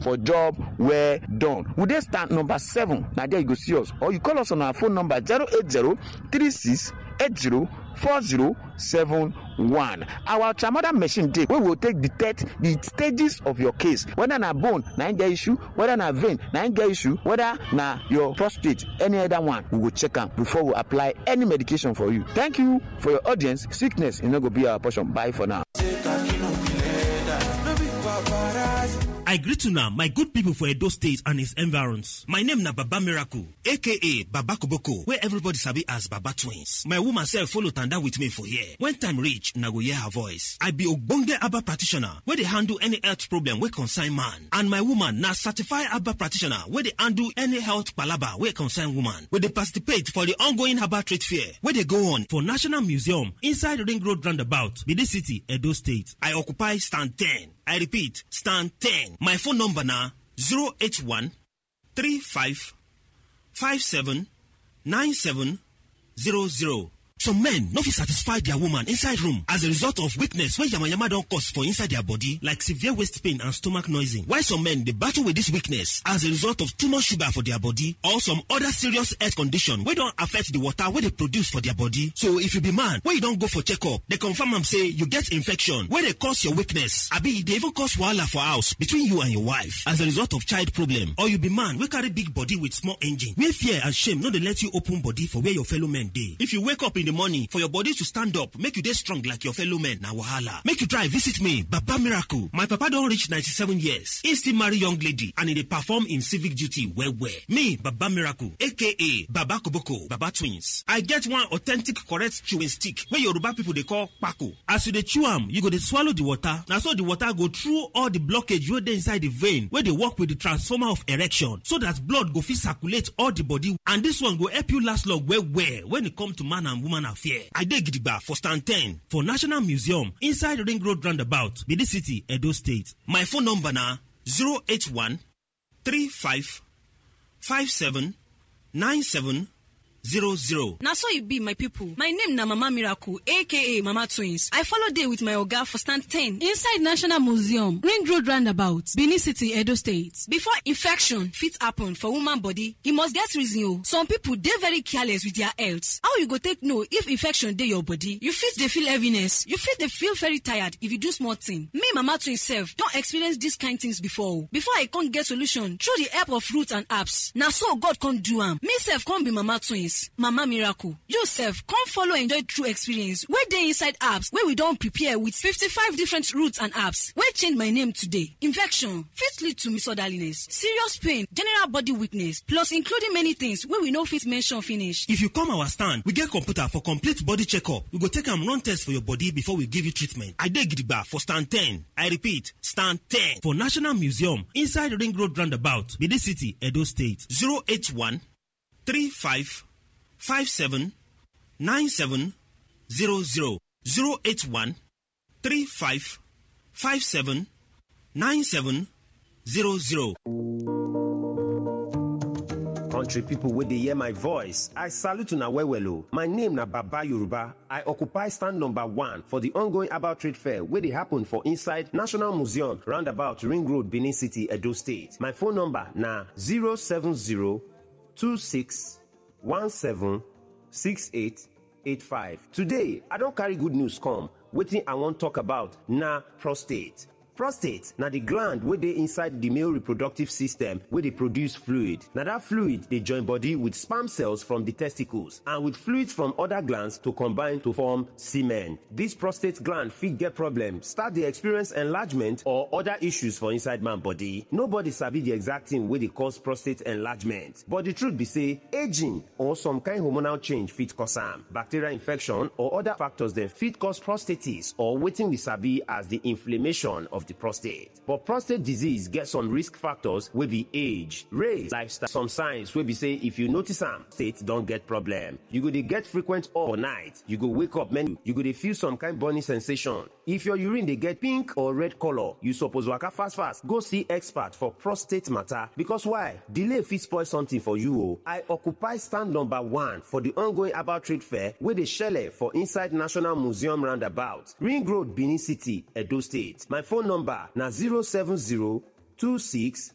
for job well done we dey stand number seven na there you go see us or you call us on our phone number zero eight zero three six eight zero four zero seven one our ultramoder machine dey wey go take detect the stages of your case whether na bone na im get issue whether na vein na im get issue whether na your prostate any other one we go check am before we apply any medication for you thank you for your audience sickness e no go be our portion bye for now. I greet una my good people for Edo State and its environs. My name na Baba Miracle, aka Baba Koboko, where everybody sabi as Baba Twins. My woman self follow tanda with me for here. When time reach, na go hear her voice. I be ogbonge Abba practitioner wey dey handle any health problem wey concern man. And my woman na certified Abba practitioner wey dey handle any health palaba wey concern woman. We dey participate for the ongoing Abba trade fair wey dey go on for National Museum inside Ring Road roundabout, Benin City, Edo State. I occupy stand 10. I repeat, stand 10. My phone number na 081 35 57 97 00. Some men no fit satisfy their woman inside room as a result of weakness wey yamayama don cause for inside their body like severe waist pain and stomach noising. While some men dey battle with this weakness as a result of too much sugar for their body or some other serious health condition wey don affect the water wey dey produce for their body. So if you be man wey you don go for checkup, dey confirm am say you get infection wey dey cause your weakness abi e dey even cause wahala for house between you and your wife as a result of child problem or you be man wey carry big body with small engine where fear and shame no dey let you open body for where your fellow men dey. If you wake up in the morning for your body to stand up make you dey strong like your fellow men na wahala make you try visit me baba miracle my papa don reach 97 years he still marry young lady and he dey perform im civic duty well well me baba miracle aka baba koboko baba twins i get one authentic correct chewing stick wey yoruba people dey call kpako as you dey chew am you go dey swallow the water na so the water go through all the blockage wey dey inside the vein wey dey work with the transformer of erection so that blood go fit circulate all the body and this one go help you last long well well when e come to man and woman affair. I dey gidigba for stand 10 for National Museum inside Ring Road Roundabout, Benin City, Edo State. My phone number na 081 35 57 97 00. na so e be my pipo my name na mama miracle aka mama twins i follow dey with my oga for stand 10 inside national museum ring road roundabout benin city edo state before infection fit happen for woman body e must get reason o some pipo dey very careless with their health how you go take know if infection dey your body you fit dey feel heaviness you fit dey feel very tired if you do small thing me mama twins sef don experience dis kind things before o before i come get solution through the help of roots and herbs na so god come do am me sef come be mama twins mama miracle you sef come follow enjoy true experience wey dey inside apps wey we don prepare with 55 different roots and apps wey change my name today infection fit lead to misorderliness serious pain general body weakness plus including many things wey we no fit mention finish If you come our stand, we get computer for complete body checkup. We go take am run test for your body before we give you treatment. I dey gidigba for stand 10. I repeat, stand 10 for National Museum inside Ring Road Roundabout, Benin City, Edo State. 081 35 57 97 00. 081 35 57 97 00. country pipo wey dey hear my voice i salute una well well o my name na baba yoruba i occupy stand number one for di ongoing herbal trade fair wey dey happen for inside national museum roundabout ring road benin city edo state my phone number na 07026176885 today i don carry good news come wetin i wan talk about na prostate prostate na di gland wey dey inside di male reproductive system wey dey produce fluid na dat fluid dey join body with sperm cells from di testicles and with fluids from oda glands to combine to form semen dis prostate gland fit get problem start dey experience enlargement or oda issues for inside man body nobody sabi di exact thing wey dey cause prostate enlargement but di truth be say aging or some kind hormonal change fit cause am bacterial infection or oda factors dem fit cause prostatitis or wetin we sabi as di inflammation of the prostate. But prostate disease get some risk factors wey be age, race, lifestyle, some signs wey be say if you notice am, state don get problem. You go dey get frequent urge for night, you go wake up many, you go dey feel some kind burning sensation. If your urine dey get pink or red color, you suppose waka fast fast go see expert for prostate matter because why? Delay fit spoil something for you o. I occupy stand number one for the ongoing herbal trade fair wey dey shele for inside National Museum roundabout, Ring Road, Benin City, Edo State. My phone number na 070 26